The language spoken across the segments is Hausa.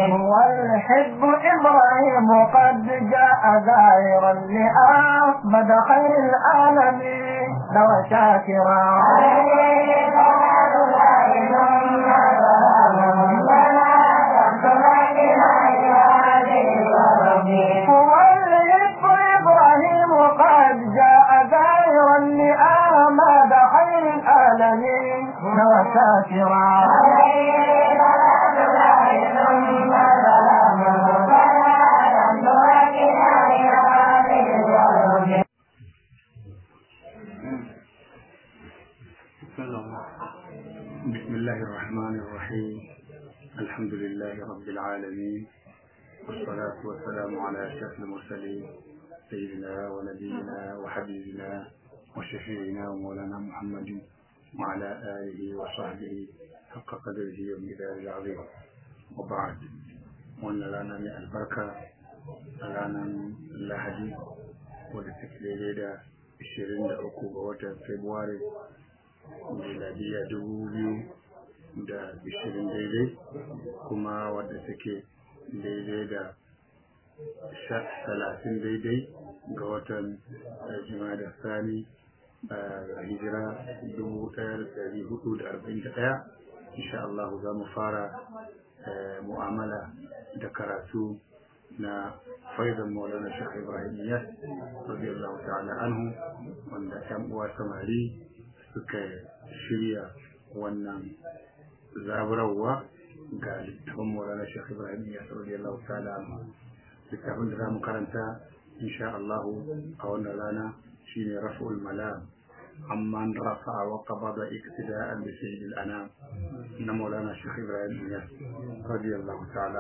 والحب إبراهيم قد جاء زائرا لأحمد خير العالمين لو شاكرا والحب إبراهيم قد جاء زائرا لأحمد خير العالمين لو شاكرا بسم الله الرحمن الرحيم الحمد لله رب العالمين والصلاة والسلام على أشرف المرسلين سيدنا ونبينا وحبيبنا وشفيعنا ومولانا محمد وعلى آله وصحبه حق قدره ومقداره العظيم وبعد وأن لنا من البركة لنا اللهدي ولتكليل دا 23 ga watan Fabrairu miladiya dubu biyu da ishirin daidai kuma wadda take daidai da talatin daidai ga watan da sani a hijira dubu ɗaya da ɗari hudu da arba'in da ɗaya insha Allah za mu fara mu'amala da karatu na faizan maulana shekh ibrahim yas radiyallahu ta'ala anhu wanda yan uwa samari suka shirya wannan zaburarwa ga littafin maulana shekh ibrahim ya sauri Allah ta'ala littafin da za mu karanta insha Allah a wannan rana shine raf'ul malam amman rafa'a wa qabada iktida'an bi sayyidil anam na maulana shekh ibrahim ya radiyallahu ta'ala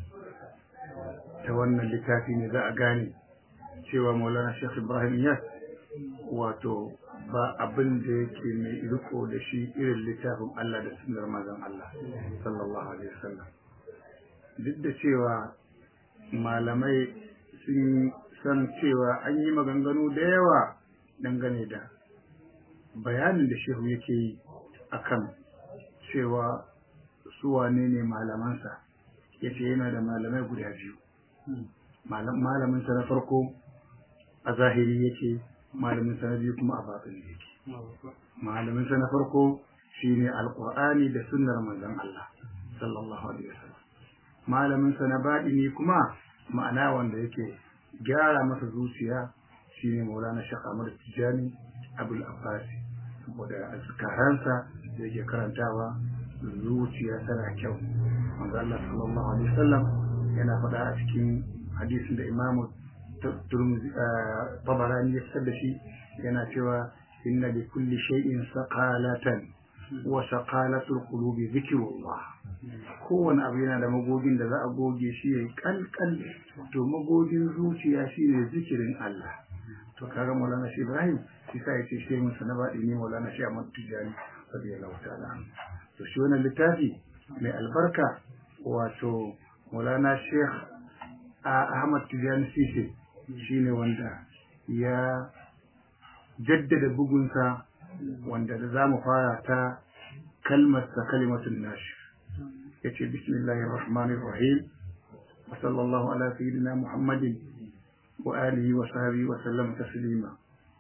ta wannan littafi ne za a gane cewa maulana shekh ibrahim ya wato ba abin da yake mai riko da shi irin littafin Allah da sunar mazan Allah sallallahu alaihi wasallam duk da cewa malamai sun san cewa an yi maganganu da yawa dangane da bayanin da shehu yake yi akan cewa su wane ne malamansa ya ce yana da malamai guda biyu malaminsa na farko a zahiri yake malaminsa na biyu kuma a batin yake malaminsa na farko shine alqur'ani da sunnar manzon Allah sallallahu alaihi wasallam malaminsa na baɗini kuma ma'ana wanda yake gyara masa zuciya shine maulana shekh Ahmad Tijani Abul Abbas saboda azkaransa da yake karantawa zuciya tana kyau manzo Allah sallallahu alaihi wasallam yana faɗa a cikin hadisin da Imam Tabarani ya fitar da shi yana cewa inna li kulli shay'in saqalatan wa saqalatul qulubi zikrullah kowane abu yana da magogin da za a goge shi yayi kalkal to magogin zuciya shine zikirin Allah to kaga Maulana Shi Ibrahim shi sai yace shi mun sanaba ne Maulana Shi Ahmad Tijani radiyallahu ta'ala to shi wannan littafi mai albarka wato Maulana Sheikh Ahmad Tijani Sisi shine wanda ya jaddada bugunsa wanda da za mu fara ta kalmarsa kalimatun nashi ya ce bismillahir rahmanir rahim wa sallallahu ala sayyidina muhammadin wa alihi wa sahbihi wa sallam taslima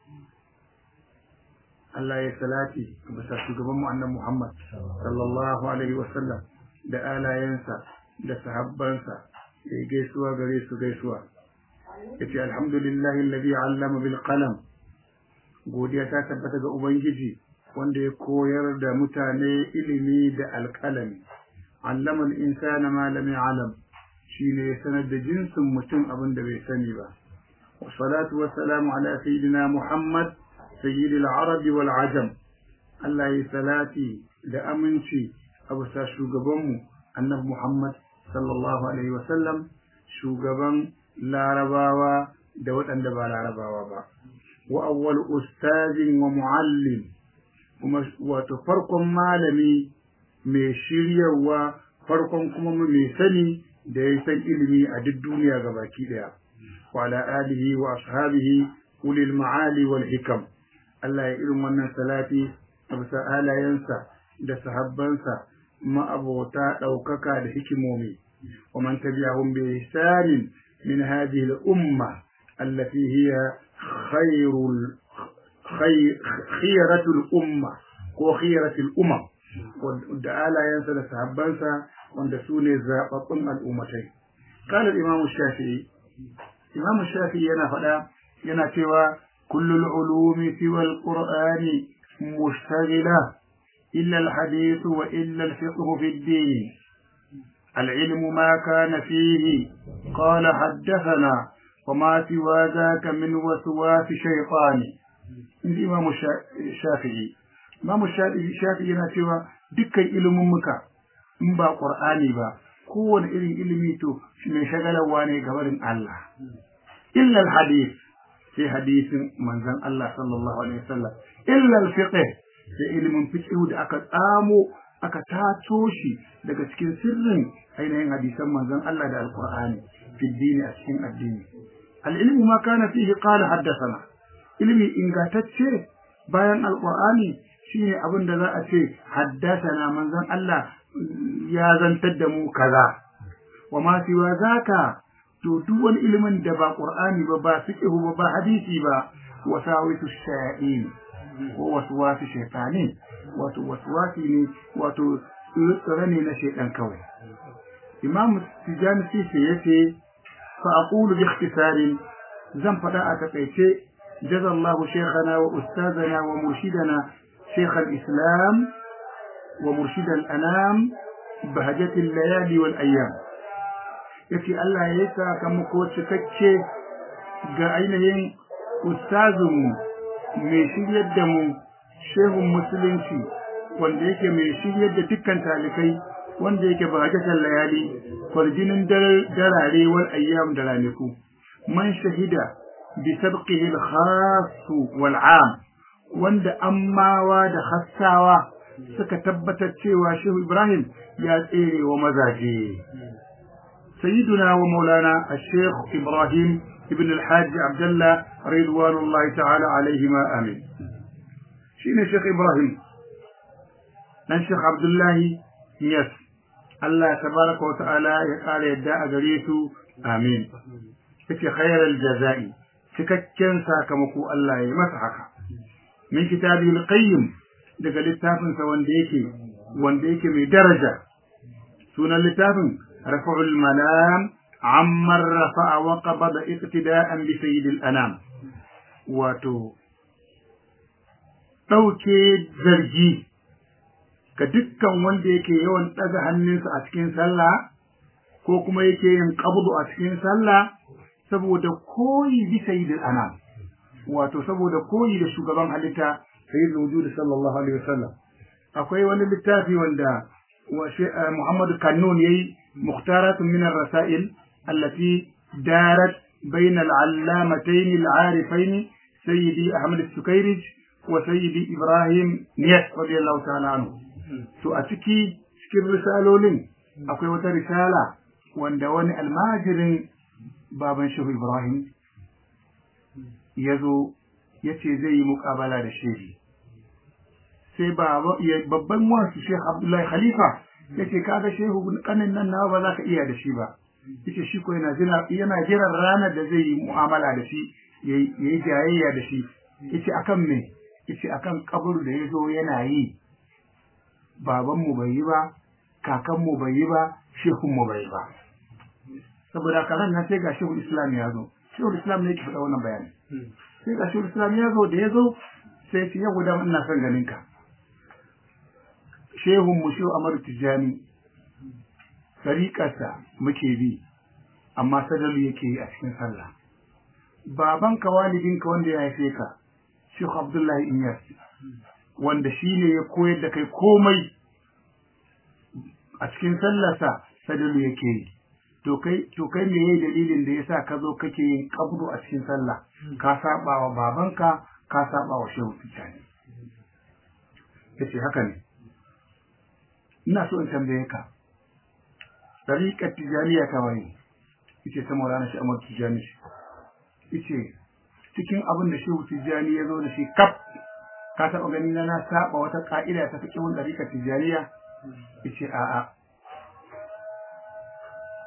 Allah ya salati bisa shugaban mu annabi Muhammad sallallahu alaihi wa sallam da alayensa da sahabbansa ya gaisuwa gare su gaisuwa yace alhamdulillahi alladhi 'allama bil qalam godiya ta tabbata ga ubangiji wanda ya koyar da mutane ilimi da alƙalami allama al-insana ma lam ya'lam shine ya sanar da jinsin mutum abin da bai sani ba wa salatu wa salamu ala sayyidina muhammad sayyidil arab wal ajam Allah ya salati da aminci a bisa shugabanmu annabi muhammad sallallahu alaihi wa sallam shugaban larabawa da waɗanda ba larabawa ba wa awwal ustazin wa muallim kuma wato farkon malami mai shiryarwa farkon kuma mai sani da ya san ilimi a duk duniya gabaki daya wa ala alihi wa ashabihi ulil ma'ali wal hikam Allah ya irin wannan salati a bisa alayensa da sahabbansa ma'abota ɗaukaka da hikimomi ومن تبعهم بإحسان من هذه الأمة التي هي خير خير خيرة الأمة وخيرة الأمم ودعالى ينسى سحبانسا وندسوني زاقطن الأمتين قال الإمام الشافعي إمام الشافعي ينا فدا ينا سوى كل العلوم سوى القرآن مشتغلة إلا الحديث وإلا الفقه في الدين العلم ما كان فيه قال حدثنا وما سوى ذاك من وسواس شيطان الإمام الشافعي Imam Shafi yana cewa dukkan ilimin muka in ba Qur'ani ba kowane irin ilimi to mai shagalarwa ne ga barin Allah. Illa hadith sai hadisin manzon Allah sallallahu alaihi wasallam illa al-fiqh sai ilimin fiqh da aka tsamo aka tato shi daga cikin sirrin ainihin hadisan manzon Allah da Al-Qur'ani fi dini a cikin addini. Al-ilmu ma kana fihi qala haddathana ilimi ingantacce bayan Al-Qur'ani shine abin da za a ce haddasana manzon Allah ya zantar da mu kaza wa ma siwa zaka to duk wani ilimin da ba qur'ani ba ba fiqh ba ba hadisi ba wasawisu shayatin ko waswasi shaytanin wato waswasi ne wato tsare ne na shaytan kawai imam tijani sisi yace fa aqulu bi ikhtisarin zan fada a takaice jazallahu shaykhana wa ustazana wa murshidana شيخ الإسلام ومرشد الأنام بهجة الليالي والأيام يكي الله يسا كم قوة تكشي قاينهين أستاذهم mai shiryar da mu shehun musulunci wanda yake mai shiryar da dukkan talikai wanda yake bahajatan layali kwarjinin darare wal ayyam da ranaku man shahida bi sabqihi al-khas wal 'am wanda ammawa da hassawa suka tabbatar cewa Shehu Ibrahim ya tsere wa mazaje. Sayyiduna wa Maulana Sheikh Ibrahim ibn al-Hajj Abdullah ridwanullah ta'ala alaihima amin. Shine Sheikh Ibrahim dan Sheikh Abdullah Niyas. Allah tabaraka wa ta'ala ya kare yadda a gare su amin. Yace khairal jaza'i cikakken sakamako Allah ya yi masa haka. min kitabil qayyim daga littafin sa wanda yake wanda yake mai daraja sunan littafin rafa'ul malam amma rafa'a wa qabada iqtida'an bi sayyidil anam wato dauke zargi ga dukkan wanda yake yawan daga hannunsa a cikin sallah ko kuma yake yin qabdu a cikin sallah saboda koyi bi sayyidil anam wato saboda koyi da shugaban halitta sayyidul wujud sallallahu alaihi wasallam akwai wani littafi wanda Muhammad Kannun yayi mukhtaratun min ar-rasail allati darat bain al-allamatayn al-arifayn sayyidi Ahmad al-Sukairij wa sayyidi Ibrahim Niyas radiyallahu ta'ala anhu to a ciki cikin risalolin akwai wata risala wanda wani almajirin baban Shehu Ibrahim ya zo ya ce zai yi mukabala da shehi sai babban wasu shekh abdullahi khalifa ya ce kaga shehu kanin nan nawa ba za ka iya da shi ba yace shi ko yana yana jiran ranar da zai yi mu'amala da shi yayi jayayya da shi yace akan me yace akan kabur da ya zo yana yi baban mu bai yi ba kakan mu bai yi ba shehun mu bai yi ba saboda karan nan sai ga shehu islam ya zo shehu islam ne yake faɗa wannan bayani sai ga shehu islam ya zo da ya zo sai ce yau da ina son ganin ka shehun mu shehu amar tijani tariƙarsa muke bi amma sadalu yake yi a cikin sallah baban ka walidinka wanda ya haife ka shehu abdullahi inyas wanda shi ne ya koyar da kai komai a cikin sallarsa sadalu yake yi to kai to kai me yayi dalilin da yasa ka zo kake yin kabru a cikin sallah ka saba wa babanka ka saba wa shehu tijani yace haka ne ina so in tambaye ka tariqat tijaniya ta waye yace ta maulana shi amar tijani yace cikin abin da shehu tijani ya zo da shi kaf ka taba gani na na saba wata ka'ida ta fiqhun tariqat tijaniya yace a'a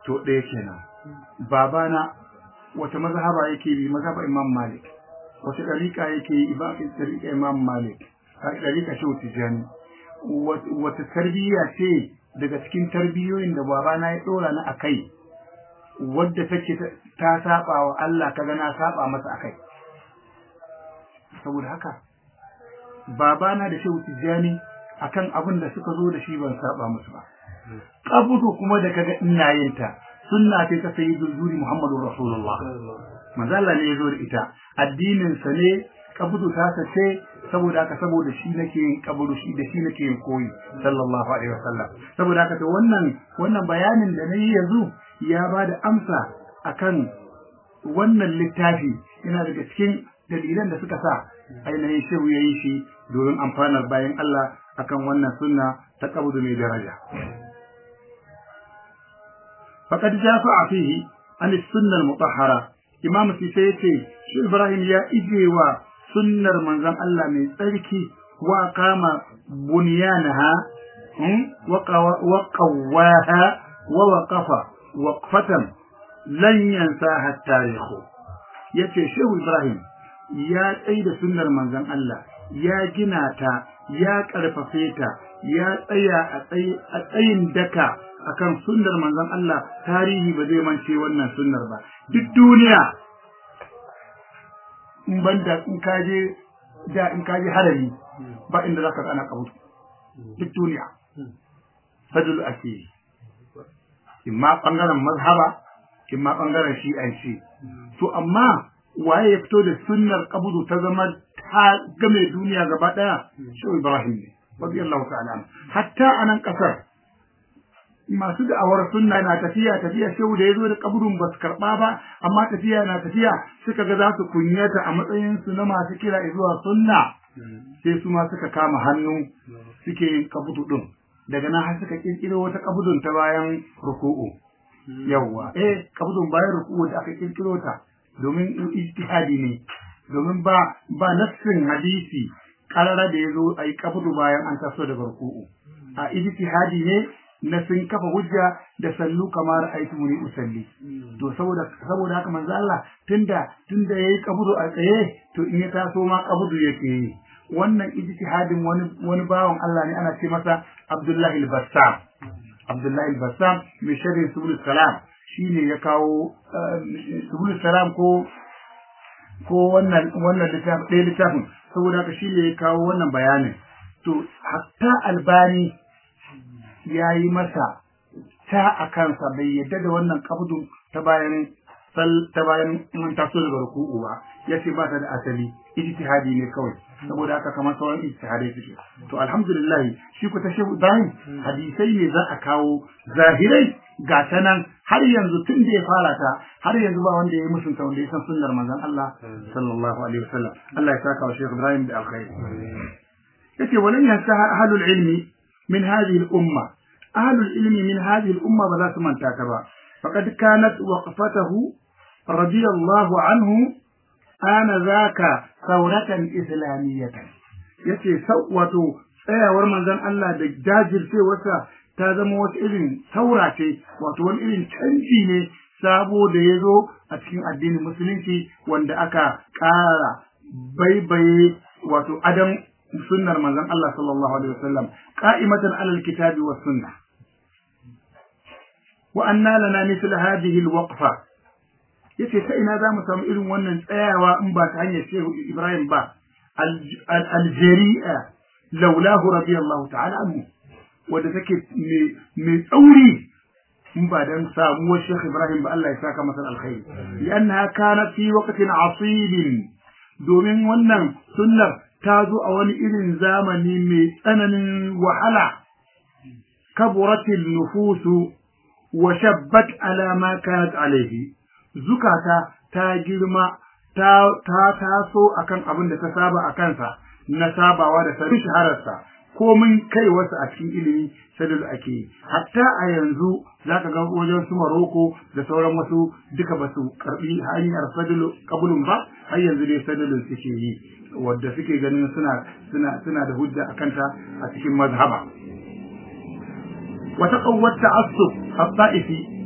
to ɗaya kenan babana wata mazhaba yake bi mazhaba imam malik wata ɗariƙa yake yi ba ɗariƙa imam malik ɗariƙa shehu tijjani wata tarbiyya ce daga cikin tarbiyoyin da babana ya ɗora ni a kai wadda take ta saba wa Allah kaga na saba masa a kai saboda haka babana da shehu tijjani akan abin da suka zo da shi ban saba musu ba kabudu kuma da kaga ina yin ta sunna ce ta sayyidul zuri muhammadur rasulullah manzo Allah ne ya zo da ita addinin sa ne kabudu ta ce saboda haka saboda shi nake yin kabudu shi da shi nake yin koyi sallallahu alaihi wasallam saboda haka to wannan wannan bayanin da nayi yanzu ya bada amsa akan wannan littafi yana daga cikin dalilan da suka sa ainihin shehu ya yi shi domin amfanar bayan Allah akan wannan sunna ta kabudu mai daraja faqad jafa fihi an sunna al-mutahhara imam sise yace shi ibrahim ya ijewa sunnar manzon Allah mai tsarki wa kama bunyanaha wa qawaha wa waqafa waqfatan lan yansaha at-tarikh yace shehu ibrahim ya tsaye da sunnar manzon Allah ya gina ta ya karfafe ta ya tsaya a tsayin daka akan sunnar manzon Allah tarihi ba zai mance wannan sunnar ba duk duniya in banda in kaje da in kaje harami ba inda zaka ga ana kabutu duk duniya fadl ake imma bangaren mazhaba imma bangaren shi'anci to amma waye ya fito da sunnar kabudu ta zama ta game duniya gaba daya shi Ibrahim ne radiyallahu ta'ala hatta anan kasar masu da'awar sunna na tafiya tafiya shehu da yazo da kabudun ba su karba ba amma tafiya na tafiya suka ga za su kunyata a matsayin su na masu kira zuwa sunna sai su ma suka kama hannu suke yin kabudu din daga nan har suka kirkiro wata kabudun ta bayan ruku'u yawwa eh kabudun bayan ruku'u da aka kirkiro ta domin ijtihadi ne domin ba ba nassin hadisi karara da yazo ayi kabudu bayan an taso daga ruku'u a ijtihadi ne na sun kafa hujja da sallu kamar aitu muni usalli to saboda saboda haka manzo Allah tunda tunda yayi kabudu a tsaye to in ya taso ma kabudu yake yi wannan ijtihadin wani wani bawan Allah ne ana ce masa Abdullahi al-Bassam Abdullahi al-Bassam mai sharhin subul salam shine ya kawo subul salam ko ko wannan wannan littafin ɗaya littafin saboda haka shine ya kawo wannan bayanin to hatta albani ya yi masa ta a kansa bai yadda da wannan kabdu ta bayan ta bayan mun taso daga ruku'u ba yace ba ta da asali ijtihadi ne kawai saboda haka kamar sauran ijtihadai suke to alhamdulillah shi ku ta shehu Ibrahim hadisai ne za a kawo zahirai ga ta nan har yanzu tun da ya fara ta har yanzu ba wanda ya yi musunta wanda ya san sunnar manzon Allah sallallahu alaihi wasallam Allah ya saka wa shehu Ibrahim da alkhairi yace walan yansaha ahlul ilmi min hadhihi al-umma ahlul ilmi min hadhihi al-umma ba za su manta ta ba faqad kanat waqfatahu radiyallahu anhu ana zaka sauratan islamiyatan yace wato tsayawar manzon Allah da jajircewarsa ta zama wata irin saura ce wato wani irin canji ne sabo da ya zo a cikin addinin musulunci wanda aka ƙara baibaye wato adam sunnar manzon Allah sallallahu alaihi wasallam qa'imatan alal kitabi was sunnah wa anna lana mithla hadhihi alwaqfa yace ta ina zamu samu irin wannan tsayawa in ba ta hanyar Shehu Ibrahim ba aljari'a laulahu radiyallahu ta'ala anhu wanda take mai tsauri in ba dan samuwar Sheikh Ibrahim ba Allah ya saka masa alkhairi liannaha kanat fi waqtin asib domin wannan sunnar ta zo a wani irin zamani mai tsananin wahala kaburatil nufusu wa shabbat ala ma kanat alaihi zukata ta girma ta ta taso akan abin da ta saba a kansa na sabawa da sanin shahararsa komin kai wasu a cikin ilimi sadal ake hatta a yanzu zaka ga wajen su Maroko da sauran wasu duka basu karbi hanyar sadal kabulun ba har yanzu dai sadalin suke yi wadda suke ganin suna suna suna da hujja akan ta a cikin mazhaba wata qawwat ta'assub at-ta'ifi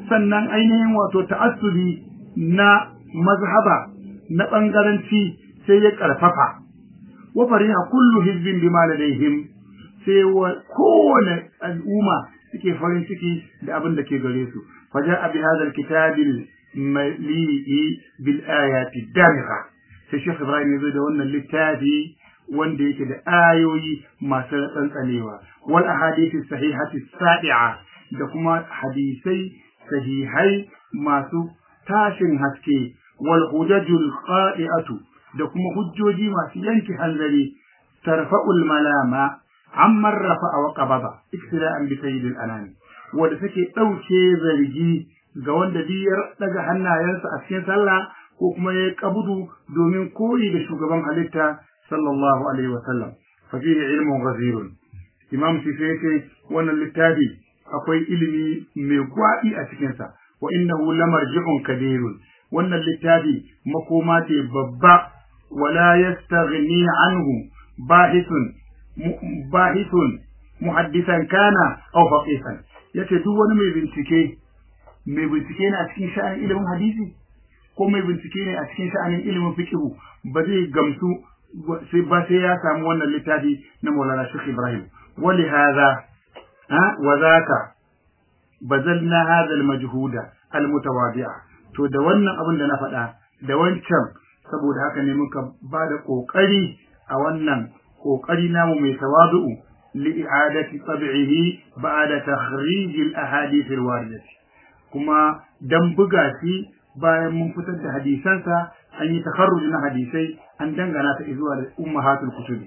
sannan ainihin wato ta'assubi na mazhaba na bangaranci sai ya karfafa wa fariha kullu hizbin bima ladaihim sai kowane al'umma suke farin ciki da abin da ke gare su faja'a bi hadha alkitabil mali'i bil ayati damigha sai Sheikh Ibrahim ya zo da wannan littafi wanda yake da ayoyi masu tsantsanewa wal ahadithi sahihati sadi'a da kuma hadisai sahihai masu tashin haske wal hujajul qadi'atu da kuma hujjoji masu yanke hanzari tarfa'ul malama amman rafa'a wa qabada iktira'an bi sayyidil anami wanda take dauke zargi ga wanda biyar daga hannayensa a cikin sallah ko kuma ya kabudu domin koyi da shugaban halitta sallallahu alaihi wa sallam fa fihi ilmun ghazirun imam sife yace wannan littafi akwai ilimi mai gwaɗi a cikin sa wa innahu lamarji'un kabirun wannan littafi makoma ce babba wala yastaghni anhu bahithun bahithun muhaddisan kana aw faqihan yace duk wani mai bincike mai bincike ne a cikin sha'anin ilimin hadisi ko mai bincike ne a cikin sha'anin ilimin fiqhu ba zai gamsu sai ba sai ya samu wannan littafi na Maulana Sheikh Ibrahim wali hadha ha wa zaka bazalna hadha al-majhuda al-mutawadi'a to da wannan abin da na faɗa da wancan saboda haka ne muka ba da kokari a wannan kokari namu mai tawadu'u li i'adati tab'ihi ba'da takhrij al-ahadith al-waridah kuma dan buga shi bayan mun fitar da hadisansa an yi takarruj na hadisai an dangana ta zuwa da ummahatul kutub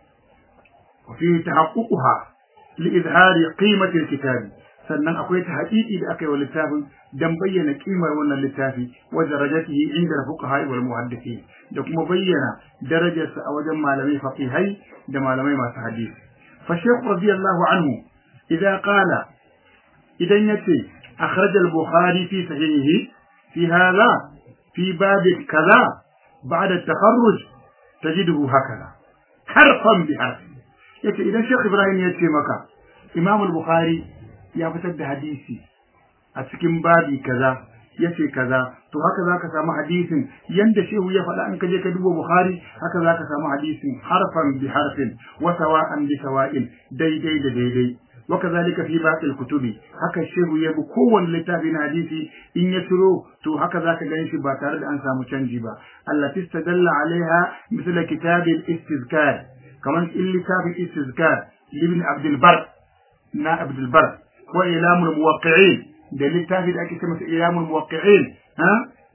wa fi tahaqquqha li izhari qimati alkitab sannan akwai ta haƙiƙi da aka yi wa littafin dan bayyana kimar wannan littafi wa darajatihi inda fuqaha wal muhaddithin da kuma bayyana darajarsa a wajen malamai faqihai da malamai masu hadisi fa shaykh radiyallahu anhu idan qala idan yace akhraj al-bukhari fi sahihihi في هذا في باب كذا بعد التخرج تجده هكذا حرفا بحرف yace idan Sheikh Ibrahim ya ce maka Imam al-Bukhari ya fitar da hadisi a cikin babi kaza yace kaza to haka zaka samu hadisin yanda Shehu ya faɗa an ka je ka duba Bukhari haka zaka samu hadisin harfan bi harfin wa sawa'an bi sawa'in daidai da daidai وكذلك في باقي الكتب haka shehu ya bi kowanne littafi na hadisi in ya turo to haka zaka gani shi ba tare da an samu canji ba Allah tistadalla alaiha misla kitab al-istizkar kaman in littafin istizkar ibn Abd al-Bar na Abd al-Bar wa ilam al-muwaqqi'in da littafi da ake cewa ilam al-muwaqqi'in ha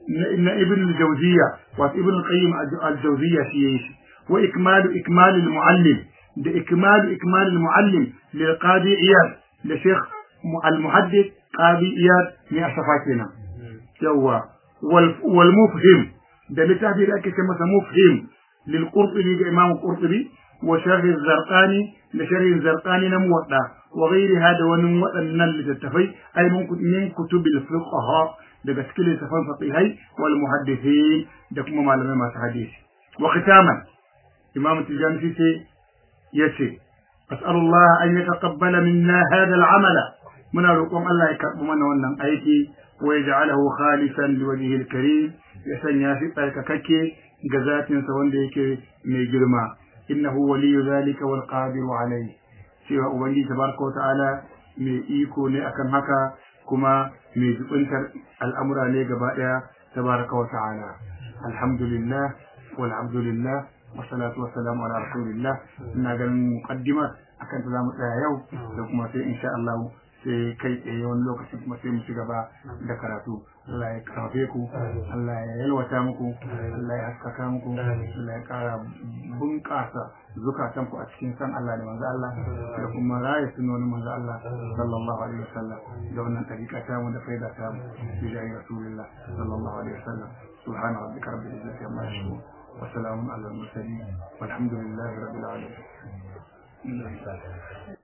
na ibn al-Jawziyya wa ibn al-Qayyim al-Jawziyya shi yayi wa ikmalu ikmal al-muallim da ikmalu ikmal al-muallim lil qadi iyad da sheikh al-muhaddith qadi iyad ne a safa kenan yawa wal mufhim da littafi da ake ce masa mufhim lil qurtubi ga imam qurtubi wa sharh az-zarqani da sharh az-zarqani na muwadda wa ghayriha da wani waɗannan littattafai ay min kutubil fuqaha daga cikin littafan faqihai wal muhaddithin da kuma malamai masu hadisi wa khitaman imam tijani sai yace as'alullah an yataqabbala minna hadha al'amala muna roƙon Allah ya karɓi mana wannan aiki wa yaj'alahu khalisan liwajhihi al-karim ya sanya shi tsarkakakke ga zatin sa wanda yake mai girma innahu waliyyu zalika wal qadiru alayhi cewa ubangiji tabaraka wa ta'ala mai iko ne akan haka kuma mai jubuntar al'amura ne gaba daya tabaraka wa ta'ala alhamdulillah walhamdulillah wasalatu wasalamu ala rasulillah ina ganin muqaddimar akan ta zamu tsaya yau da kuma sai insha Allah sai kai tsaye wani lokaci kuma sai mu ci gaba da karatu Allah ya karfe ku Allah ya yalwata muku Allah ya haskaka muku Allah ya kara bunƙasa zukatan ku a cikin san Allah da manzo Allah da kuma raya sunonin manzo Allah sallallahu alaihi wasallam da wannan tariqa ta mu da faida ta mu bi jayi rasulullah sallallahu alaihi wasallam subhana rabbika rabbil izzati amma yasifun وسلام على المرسلين والحمد لله رب العالمين